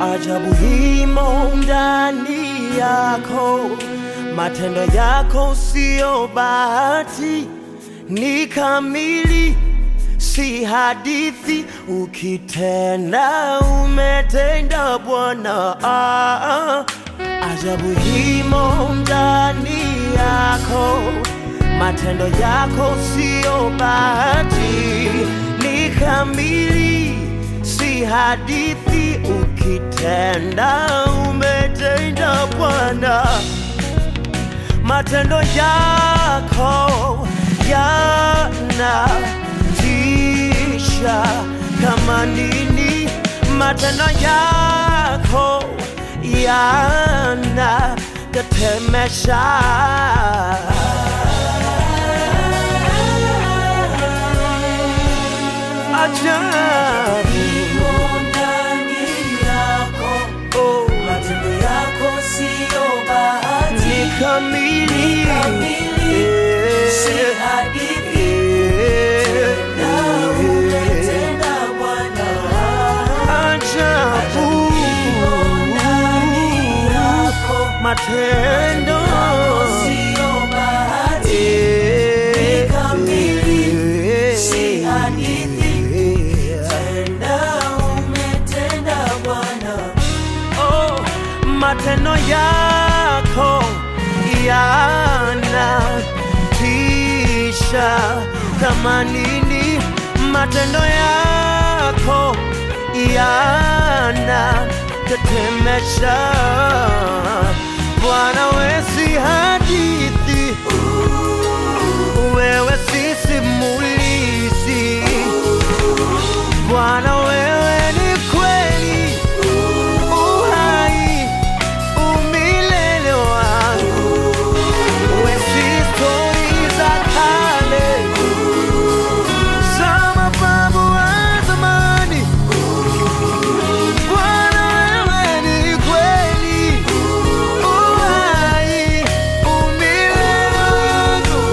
ajabu himo ndani yako, matendo yako siyo bahati, ni kamili, si hadithi. Ukitenda umetenda Bwana, ah, ajabu himo ndani yako, matendo yako siyo bahati, ni kamili, si hadithi. Ukitenda umetenda Bwana, matendo yako yanatisha kama nini, matendo yako yanatetemesha. Ajabu, ndani yako, oh, matendo yako siyo bahati, ni kamili, kamili, si hadithi. Eh, Na umetenda Bwana, ajabu ndani yako, matendo siyo bahati, Eh, kamili, eh, si hadithi. eh, tenda umetenda Bwana. oh, matendo yako yanatisha kama nini, matendo yako yanatetemesha. Bwana, we si hadithi, wewe si simulizi. Bwana, wewe ni kweli, uhai, umilele wangu. We si stori za kale, za mababu wa zamani. Bwana, wewe ni kweli, uhai, umilele wangu.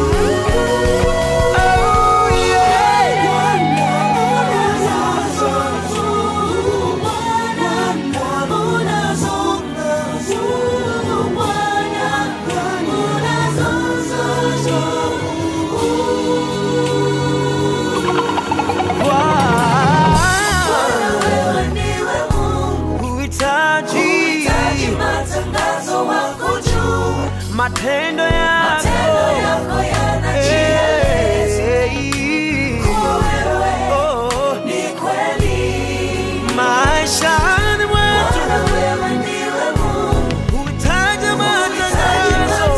Oh, yeah. Uhitaji matendo yako Eh, oh, maishani mwetu uhitaji matangazo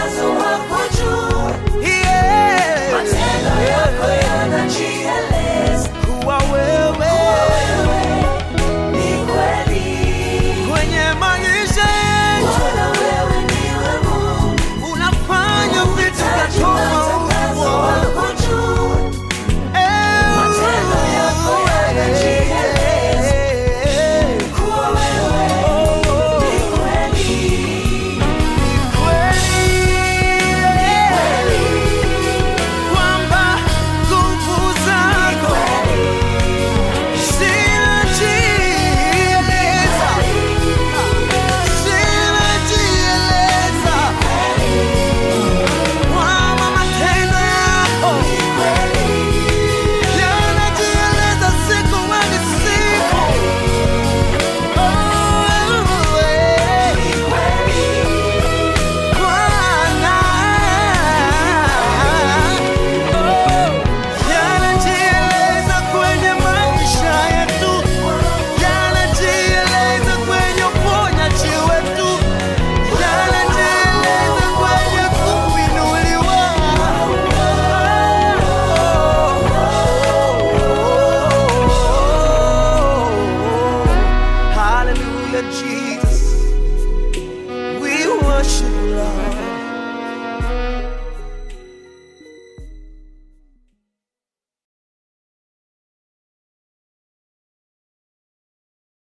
Yeah. kuwa wewe kwenye maisha yetu unafanya vitu vya tofauti. Eh, eh, oh, kweli kwamba nguvu zako zinajieleza, zinajieleza kwamba matendo yako yanajieleza siku hadi siku. Oh, eh, Bwana, oh, yanajieleza kwenye maisha yetu, yanajieleza kwenye uponyaji wetu, yanajieleza kwenye kuinuliwa. Hallelujah, Jesus. We worship